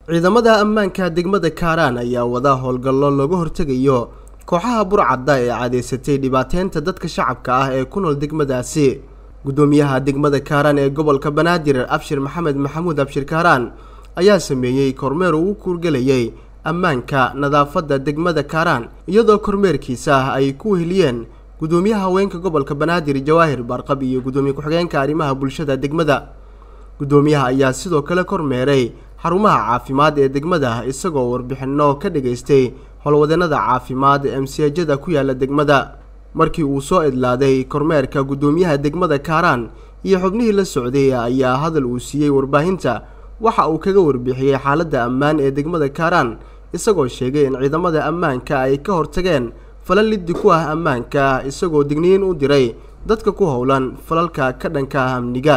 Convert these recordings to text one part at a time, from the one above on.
ciidamada ammaanka degmada kaaraan ayaa wada howlgallo looga hortegayo kooxaha burcadda ee caadeysatay dhibaateynta dadka shacabka ah ee ku nool degmadaasi guddoomiyaha degmada kaaraan ee gobolka banaadir abshir maxamed maxamuud abshir kaaraan ayaa sameeyey kormeer uu u kuurgelayay ammaanka nadaafadda degmada kaaraan iyadoo kormeerkiisa ah ay ku weheliyeen guddoomiyaha haweenka gobolka banaadir jawaahir barqab iyo guddoomiye ku-xigeenka arrimaha bulshada degmada guddoomiyaha ayaa sidoo kale kormeeray xarumaha caafimaad ee degmada isagoo warbixinno ka dhagaystay howlwadeenada caafimaad ee emsiyajada ku yaala degmada markii uu soo idlaaday kormeerka guddoomiyaha degmada kaaraan iyo xubnihii la socday ayaa hadal uu siiyey warbaahinta waxa uu kaga warbixiyey xaaladda ammaan ee degmada kaaraan isagoo sheegay in ciidamada ammaanka ay ka hortageen falal liddi ku ah ammaanka isagoo digniin u diray dadka ku howlan falalka ka dhanka ah amniga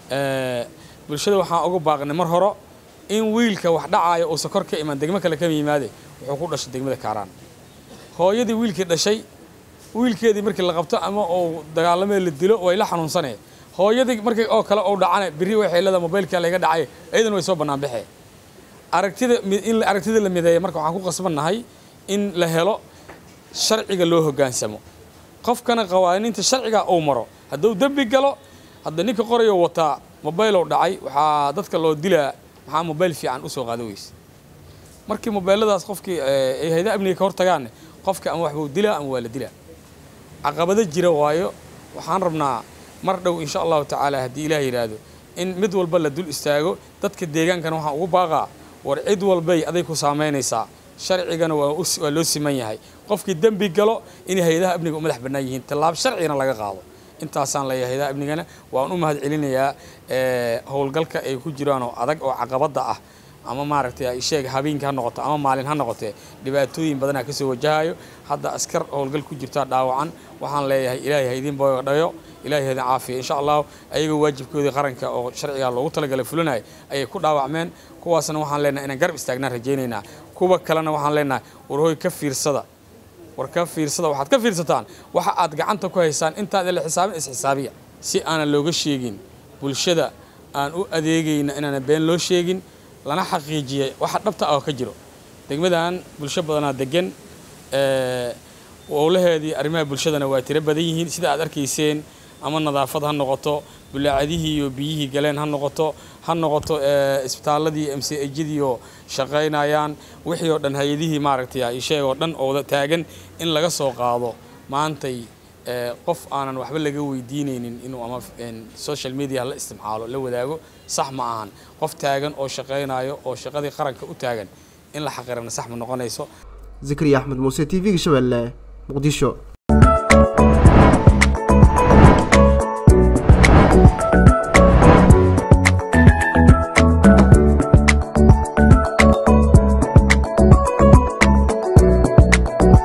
bulshada waxaan uga baaqnay mar horo in wiilka wax dhacaayo uusan kor ka iman degmo kale ka yimaade wuxuu ku dhashay degmada kaaraan hooyadii wiilkii dhashay wiilkeedii markii la qabto ama uu dagaalamee la dilo way la xanuunsanee hooyadii markii oo kale uu dhacana berri waxay leedahay mobaylka layga dhacay iyadan way soo bannaan baxee aragtida in aragtida la mideeya marka waxaan ku qasbannahay in la helo sharciga loo hoggaansamo qofkana qawaaniinta sharciga uu maro hadduu dembi galo hadda ninka qorayo wataa mobaylow dhacay waxaa dadka loo dilaa maxaa mobayl fiican usoo qaada weyse markii mobayladaas qofkii ay hayda amniga ka hortagaanne qofka ama waxbuu dilaa ama waa la dilaa caqabado jira waayo waxaan rabnaa mar dhow insha allahu tacaala haddii ilaah yidhaahdo in mid walba la dul istaago dadka deegaankana waxaan ugu baaqaa war cid walbay aday ku saamaynaysaa sharcigana waa loo siman yahay qofkii dembi galo inay hay-adaha amniga u madax bannaan yihiin tallaab sharcigana laga qaado intaasaan leeyahay hay-adaha amnigana waan u mahad celinayaa howlgalka ay ku jiraan oo adag oo caqabadda ah ama maaragtay sheeg habeenkii ha noqoto ama maalin ha noqotee dhibaatooyin badanaa kasoo wajahayo hadda askar howlgal ku jirtaa dhaawacan waxaan leeyahay ilaahay ha idin boodhayo ilaahay ha idin caafiya insha allahu ayagoo waajibkoodii qaranka oo sharciga loogu talagalay fulinaya ayay ku dhaawacmeen kuwaasna waxaan leenahay inaan garab istaagnaan rajaynaynaa kuwa kalena waxaan leenahay warhooy ka fiirsada war ka fiirsada waxaad ka fiirsataan waxa aad gacanta ku haysaan intaad la xisaabin isxisaabiya si aanan looga sheegin bulshada aan u adeegayna inaana been loo sheegin lana xaqiijiyay waxa dhabta ah oo ka jiro degmadan bulsho badanaa degan owlaheedii arrimaha bulshadana waa tiro badan yihiin sida aad arkayseen ama nadaafad ha noqoto bulaacadihii iyo biyihii galeen ha noqoto ha noqoto isbitaaladii m c ejadii oo shaqaynayaan wixii oo dhan hay-adihii maaragtay isheeg oo dhan oo taagan in laga soo qaado maantay qof aanan waxba laga weydiinaynin inuu ama social media la isticmaalo la wadaago sax ma ahan qof taagan oo shaqaynayo oo shaqadii qaranka u taagan in la xaqirana sax ma noqonayso zikriya axmed muuse t v-ga shabeelle muqdisho